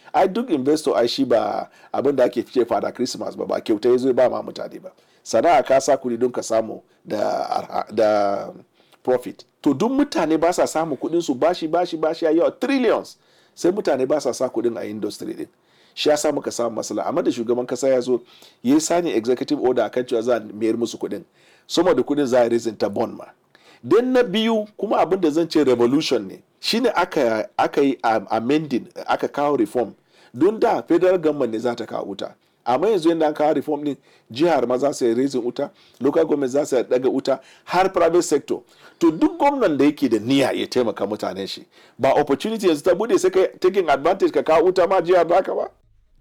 ai duk investor ai shi ba abin da ake fice fada christmas ba ba kyauta ya zo ba ma mutane ba sana'a ka sa kuɗi don ka samu da, da profit to duk mutane ba sa samu kuɗin su bashi bashi bashi ya yawa trillions sai mutane ba sa sa kuɗin a industry din shi ya sa muka samu matsala amma da shugaban kasa ya zo ya yi sani executive order akan cewa za a mayar musu kuɗin sama da kuɗin za a raising ta bond ma dan na biyu kuma abin da zan ce revolution ne shine aka aka yi amending aka kawo reform don da federal government ne za ta kawo wuta amma yanzu yadda an kawo reform din jihar ma za su yi raising wuta local government za su yi daga wuta har private sector to duk gwamnan da yake da niyya ya taimaka mutanen shi ba opportunity yanzu ta bude sai ka taking advantage ka kawo wuta ma jihar baka ba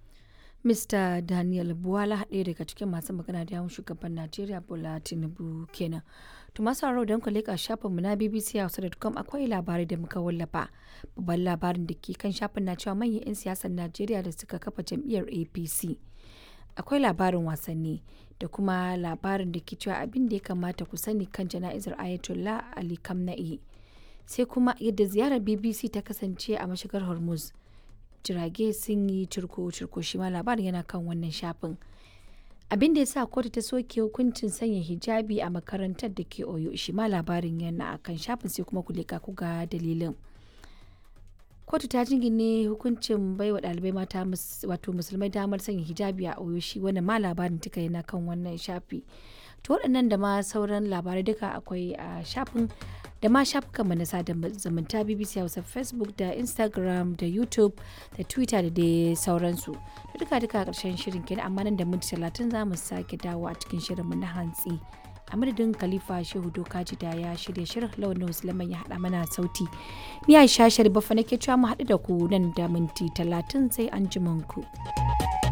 Mr. Daniel Buwala ɗaya daga cikin masu magana da yawun shugaban Najeriya Bola Tinubu kenan. To masu haro don ku leƙa shafinmu na bbchausa.com akwai labarai da muka wallafa. Babban labarin da ke kan shafin na cewa manyan 'yan siyasar Najeriya da suka kafa jam'iyyar APC. Akwai labarin wasanni da kuma labarin da ke cewa abin da ya kamata ku sani kan jana'izar Ayatollah Ali Kamna'i. Sai kuma yadda ziyarar BBC ta kasance a mashigar Hormuz. jirage sun yi cirko-cirko shi ma labarin yana kan wannan shafin abin da ya sa kotu ta soke hukuncin sanya hijabi a makarantar da ke oyo shi ma labarin yana a kan shafin sai kuma kulika ku ga dalilin kotu ta jingine hukuncin baiwa ɗalibai mata wato musulmai damar sanya hijabi a oyo shi wannan ma labarin tuka yana kan wannan shafi to waɗannan da ma sauran labarai duka akwai a shafin da ma shafukanmu na sada zumunta bbc hausa facebook da instagram da youtube da twitter da dai sauransu da duka duka karshen shirin kenan amma nan da minti talatin za mu sake dawo a cikin shirinmu na hantsi a madadin khalifa shehu dokaji da ya shirya shirin launin musulman ya haɗa mana sauti ni aisha sharifa nake cewa mu haɗu da ku nan da minti talatin sai an ku.